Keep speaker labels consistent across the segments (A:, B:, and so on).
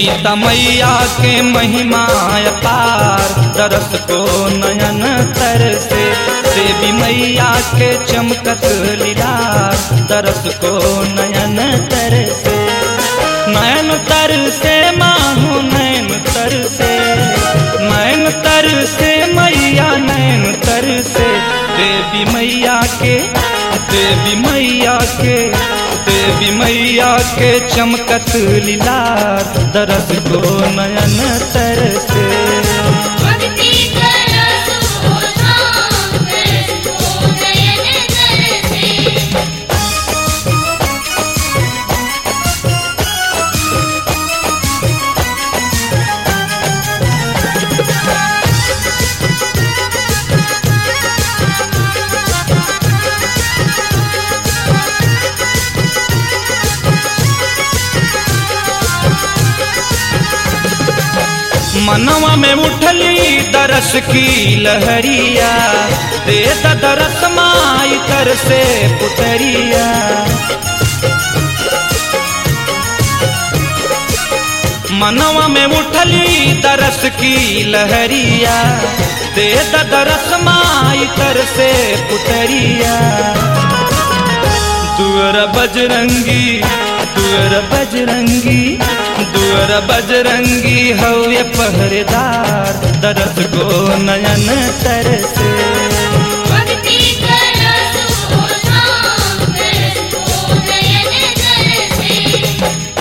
A: सीता मैया के महिमा अपार दरस को नयन तर से देवी मैया के चमकत लीला दरस को नयन तर से नयन तर से मानो नयन तर से नयन तर से मैया नयन तर से देवी मैया के देवी मैया के देवी मैया के चमकत लीला दरस को नयन तर से
B: भक्ति करसो धाम करसो नयन तरसे
A: मनवा में उठली दरस की लहरिया दे द दरस माई कर से पुतरिया मनवा में उठली दरस की लहरिया दे द दरस माई कर से पुतरिया दुअर बजरंगी दुअर बजरंगी दुअर बजरंगी हवे पहरेदार दरस को नयन तरसे
B: भक्ति करसो धाम करसो नयन तरसे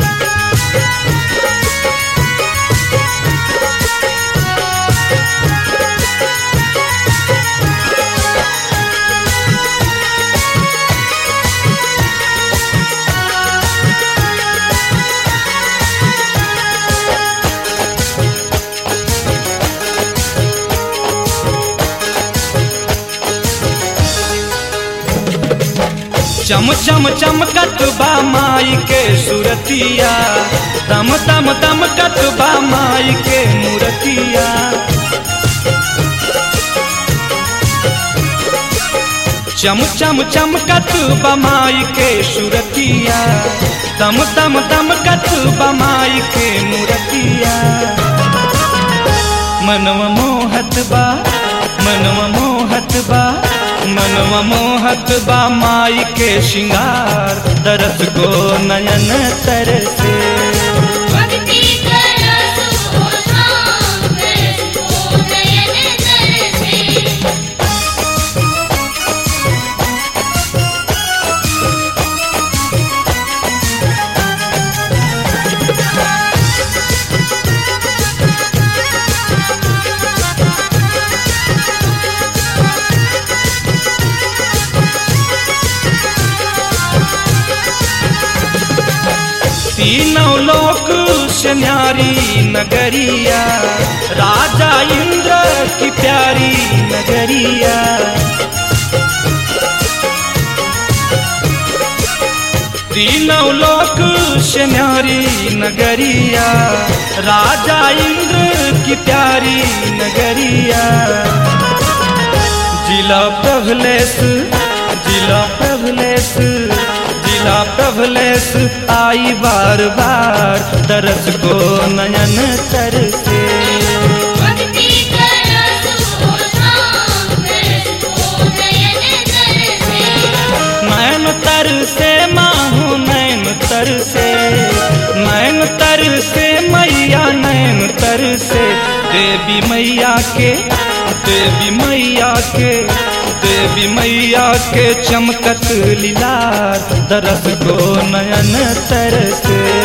A: चम चम चमकत बा माई के सुरतिया दम दम दमकत बा माई के मूरतिया चम चम चमकत बा माई के सुरतिया दम दम दमकत बा माई के मूरतिया मनवा मोहत बा मनवा मोहत बा मनवा मोहत बा माई के श्रृंगार दरस को नयन तरसे
B: भक्ति करसो धाम करसो नयन तरसे
A: तीनों लोक से न्यारी नगरिया राजा इंद्र की प्यारी नगरिया तीनों लोक से न्यारी नगरिया राजा इंद्र की प्यारी नगरिया जिला प्रभलेस जिला प्रभलेस जिला प्रभलेस आई बार बार दरस को नयन तरसे
B: भक्ति करसो धाम करसो नयन तरसे
A: नयन तरसे माहू नयन तरसे नयन तरसे मैया नयन तरसे देवी मैया के देवी मैया के देवी मैया के चमकत लीला दरस को नयन तरसे